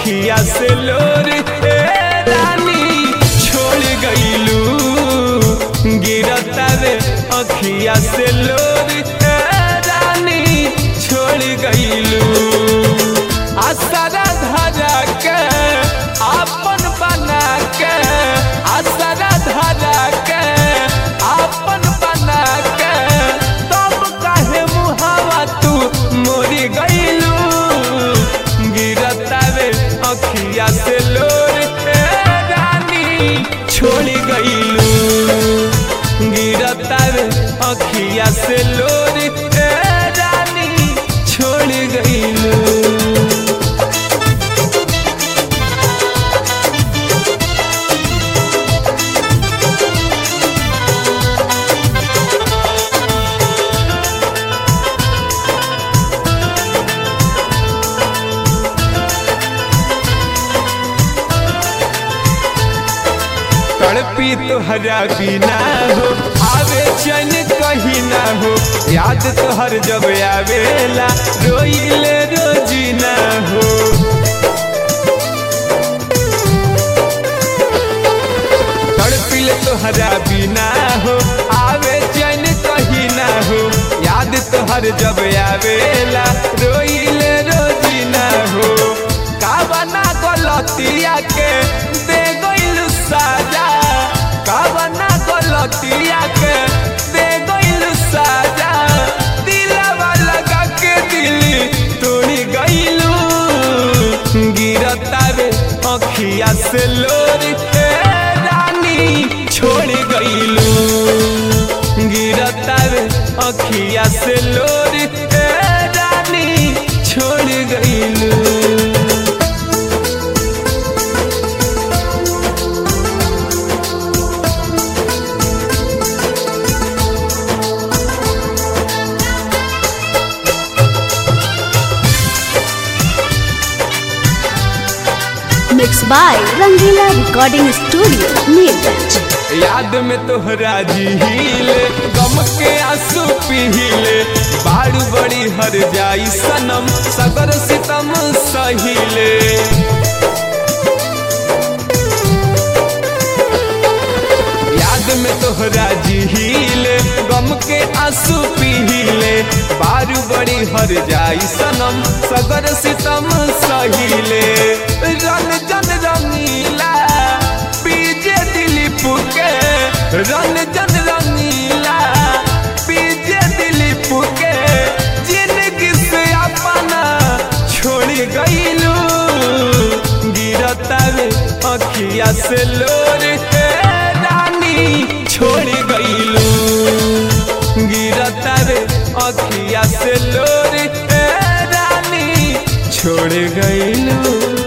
अखिया से लोर ए रानी छोड़ गईलू गिरता रे अखिया से लोर ए रानी छोड़ गईलू आसरा धरा के आपन बना के आसरा धरा के आपन बना के तब काहे मुहावा तू मोरी गईलू गिरता रे अखिया से लोर ए रानी छोड़ी गईलू गिरता रे अखिया से लोर ए रानी छोड़ गईलू तड़पी तोहरा बिना हो आवे चैन कहीं ना हो याद तोहर जब आवेला रोइले रोजीना हो तड़पिल तोहरा बिना हो आवे चैन कहीं ना हो याद तोहर जब आवेला रोइले रोजीना हो कावना गलतिया के दे गइल साजा कावना गलतिया के दे गइल साजा दिलवा लगा के दिली तोड़ी गइलू गिरता रे अखिया से लोर ए रानी छोड़ गइलू गिरता रे अखिया से लोर ए रानी छोड़ गइलू Mixed by Rangila Recording Studio, Neerganj. याद में तोहरा झीले गम के आंसू पीले बाड़ बड़ी हर जाई सनम सगर सितम सहीले याद में तोहरा झीले गम के आंसू पीले बारू बड़ी हर जाई सनम सगर सितम सहीले रन जन रंगीला पीजे दिलीप के रन जन रंगीला पीजे दिलीप के जिंदगी से अपना छोड़ गईलू गिरता रे अखिया से लोर ए रानी छोड़ गईलू गिरता रे अखिया से लोर ए रानी छोड़ गईलू